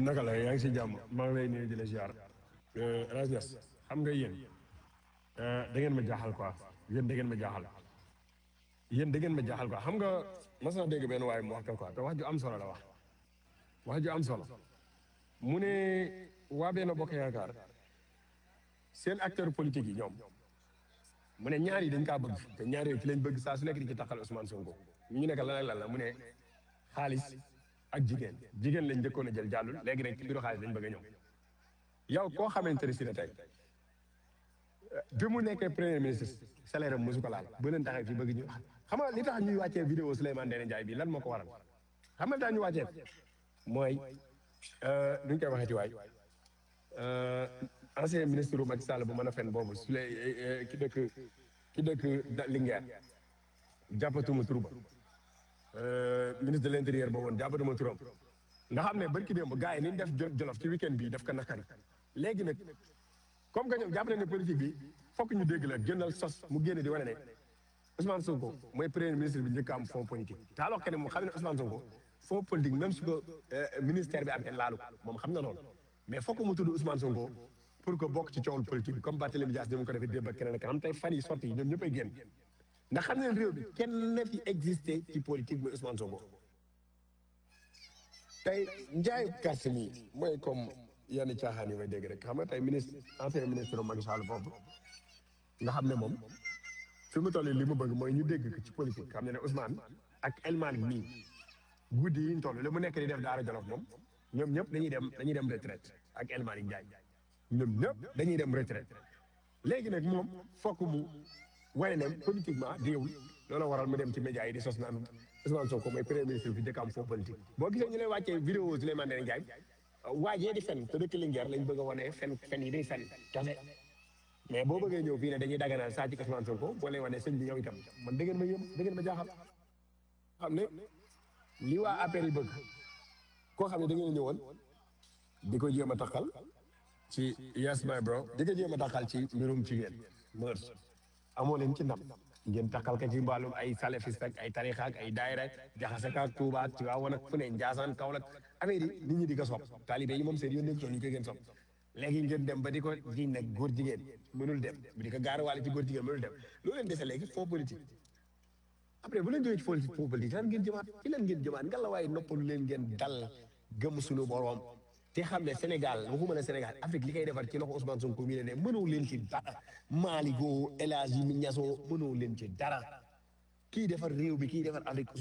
naka la yaa ngi si jàmm maa ngi lay nuyu di la ziar Rasnes xam nga yéen da ngeen ma jaaxal quoi yéen da ngeen ma jaaxal yéen da ngeen ma jaaxal quoi xam nga mas na dégg benn waaye mu wax ko quoi te wax ju am solo la wax wax ju am solo mu ne waa benn bokk yaakaar seen acteur politique yi ñoom mu ne ñaar yi dañ kaa bëgg te ñaar yooyu ci lañ bëgg saa su nekk di ci taxal Ousmane Sonko ñu nekk lan ak lan la mu ne xaalis ak jigéen jigéen lañ njëkkoon a jël jàllul léegi nag ci mbiru xaalis lañ bëgg a ñëw yow koo xamante ne si ne tey bi mu nekkee premier ministre salaire am mosu ko laal ba leen taxee fii bëgg ñu xam nga li tax ñuy wàccee vidéo Souleymane Ndéné Ndiaye bi lan moo ko waral xam nga li tax ñu wàccee mooy nu ñu koy waxee ci waay ancien ministre bu Macky Sall bu mën a fen boobu su lay ki dëkk ki dëkk Linguère jàppatuma tur ba ministre de l' intérieur boobu woon jàppatuma turam nga xam ne barki démb gars yi ni ñu def jolof ci week-end bi daf ko nakari léegi nag comme que ñoom jàpp nañ ne politique bi fokk ñu dégg la gënal sos mu génne di wane ne Ousmane Sonko mooy premier ministre bi njëkk a am fonds politique te alors que ne moom xam ne Ousmane Sonko fonds politique même su ko ministère bi amee laalu moom xam na loolu mais fokk mu tudd Ousmane Sonko pour que bokk ci coowul politique bi comme Barthélémy Dias ni mu ko defee démb ak keneen ak xam tey fan yi sorti yi ñoom ñëppay génn ndax xam ne réew bi kenn na fi existé ci politique mooy Ousmane Sonko tey njaayu carte mi mooy comme yenn caaxaan yi may dégg rek xam nga tey ministre ancien ministre Macky Sall foofu nga xam ne moom fi mu toll li mu bëgg mooy ñu dégg ci politique xam ne ne Ousmane ak El Malick mii guddi yi ñu toll li mu nekk di def Daara Jolof moom ñoom ñëpp dañuy dem dañuy dem retraite ak El Malick Ndiaye ñoom ñëpp dañuy dem retraite léegi nag moom fokk mu wane ne politiquement déewul loolu waral mu dem ci média yi di sos naan Ousmane Sonko mooy premier ministre bi dëkk am fond politique boo gisee ñu lay wàccee vidéo Souleymane Ndéné Ndiaye waajee di fen te dëkk Linguère lañ bëgg a wane fen fen yi day fen kese mais boo bëggee ñëw fii ne dañuy daganal saa ci Ousmane Sonko boo lay wane sëñ bi yow itam man da ngeen ma yëm da ngeen ma jaaxal xam ne li waa APR yi bëgg koo xam ne da ngeen ñëwoon di ko jéem a taxal ci yes my bro di ko jéem a taxal ci mbirum jigéen mœurs amoo leen ci ndam ngeen taxal ka ci mbaalum ay salafiste ak ay tarixa ak ay daayira jaxase ka ak Tuuba ak Tiwaawan ak fu ne Njaasaan Kaolack affaire yi nit ñi di ko sopp taalibe yi moom seen yoon nekk ñu koy gën sopp léegi ngeen dem ba di ko ji nag góor jigéen mënul dem di ko gaarawaale ci góor jigéen mënul dem loolu leen dese léegi faux politique après bu leen jógee ci politique faux politique lan ngeen jëmaat ci lan ngeen jëmaat nga la waaye noppalu leen ngeen dal gëm suñu boroom te xam ne Sénégal waxuma ne Sénégal Afrique li koy defar ci loxo Ousmane Sonko mii ne mënoo leen ci dara Malick El Hadji Niasso mënoo leen ci dara kii defar réew bi kii defar Afrique